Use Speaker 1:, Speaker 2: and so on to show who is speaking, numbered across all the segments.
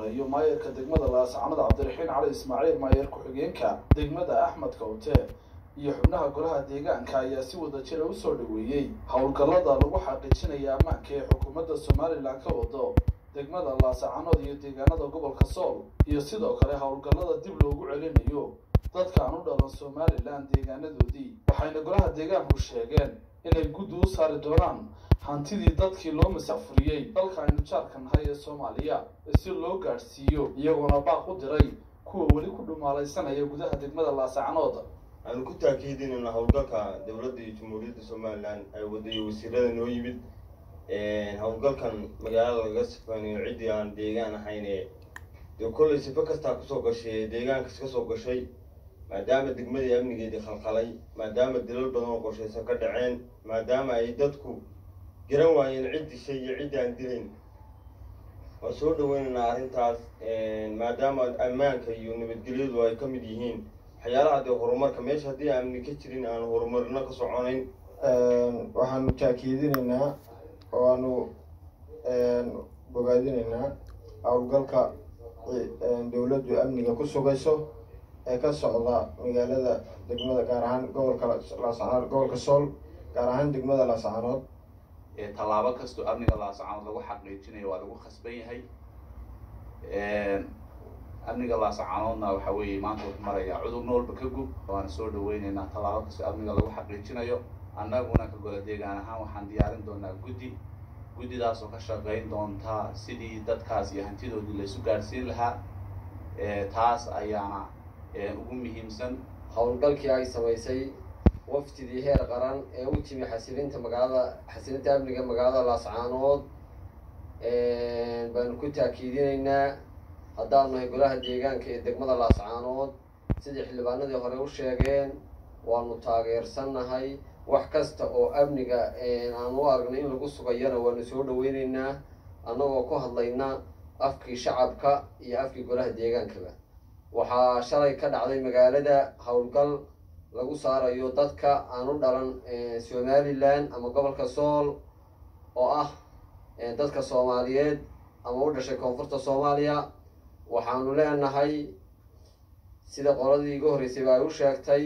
Speaker 1: horeeyo maayarka degmada laascanood cabdiraxiin cali ismaaciil maayar ku-xigeenka degmada axmed kawte iyo xubnaha golaha deegaanka ayaa si wada jira usoo dhaweeyey howlgallada lagu xaqiijinaya ammaanka ee xukuumadda somalilan ka wado degmada laascanood iyo deegaanada gobolka sool iyo sidoo kale howlgallada dib loogu celinayo dadka aan u dhalan somalilan deegaanadoodii waxayna golaha deegaanku sheegeen inay guddi u saari doonaan hantidii dadkii loo masafuriyey dalka aynu jaarka nahay ee soomaaliya si loo gaadhsiiyo iyagoona baaq u diray kuwa weli ku dhumaalaysanaya gudaha degmada laascanood
Speaker 2: waxaanu ku taakiidinayna howlgalka dowladda iyo jamhuuriyadda somalilan ay wadayo wasiirada noo yimid howlgalkan magaalada laga sifeynayo ciddii aan deegaan ahayne dee kollay sifo kastaa kusoo gashay ee deegaankas ka soo gashay maadaama degmadii amnigeedii khalkhalay maadaama dilal badan oo qorshaysan ka dhaceen maadaama ay dadku garan waayeen cid dishay iyo ciddii aan dilayn waan soo dhaweynaynaa arrintaas maadaama ammaanka iyo nabadgelyadu ay ka mid yihiin waxyaalaha dee horumarka meesha haddii amni ka jirin aan horumarino ka soconayn
Speaker 3: waxaanu taakiidinaynaa oo aanu bogaadinaynaa howlgalka dowladdu amniga ku sugayso ee ka socda magaalada degmada gaar ahaan gobolka laascanood gobolka sool gaar ahaan degmada laascanood
Speaker 4: tallaabo kastoo amniga laascanood lagu xaqiijinayo waa lagu khasban yahay amniga laascanoodna waxa weeye maanta wuxuu marayaa cudurna walba ka gub waana soo dhaweyneynaa tallaabo kastoo amniga lagu xaqiijinayo annaguna ka gola deegaan ahaan waxaan diyaarin doonaa guddi guddidaasoo ka shaqeyn doontaa sidii dadkaas iyo hantidoodii laysu gaadhsiin lahaa taas ayaana ugu muhiimsan
Speaker 5: howlgalkii ay samaysay wafdidii heer qaran ee u timi xasilinta magaalada xasilinta amniga magaalada laascaanood baanu ku taakiidinaynaa haddaanu nahay golaha deegaanka ee degmada laascaanood sidii xildhibaanadii hore u sheegeen waanu taageersannahay wax kasta oo amniga aan u aragnay in lagu sugayana waanu soo dhaweyneynaa annagoo ku hadlayna afkii shacabka iyo afkii golaha deegaankaba waxaa shalay ka dhacday magaalada howlgal lagu saarayo dadka aan u dhalan somalilan ama gobolka sool oo ah dadka soomaaliyeed ama u dhashay koonfurta soomaaliya waxaanu leenahay sida qoladii iga horreysayba ay u sheegtay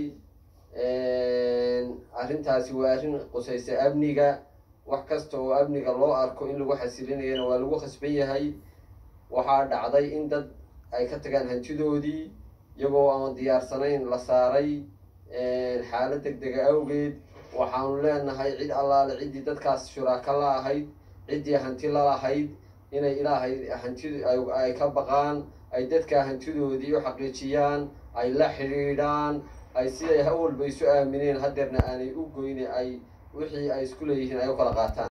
Speaker 5: arrintaasi waa arrin qusaysa amniga wax kasta oo amniga loo arko in lagu xasilinayana waa lagu khasban yahay waxaa dhacday in dad ay ka tagaan hantidoodii iyagoo aan diyaarsanayn la saaray xaalad deg dega awgeed waxaanu leenahay cid allaale ciddii dadkaas shuraaka la ahayd ciddii hanti la lahayd inay ilaahay hantidu ay ka baqaan ay dadkaa hantidoodii u xaqiijiyaan ay la xidhiidhaan ay siday hawalba isu aamineen hadeerna aanay u goyne ay wixii ay isku leeyihiin ay u kala qaataan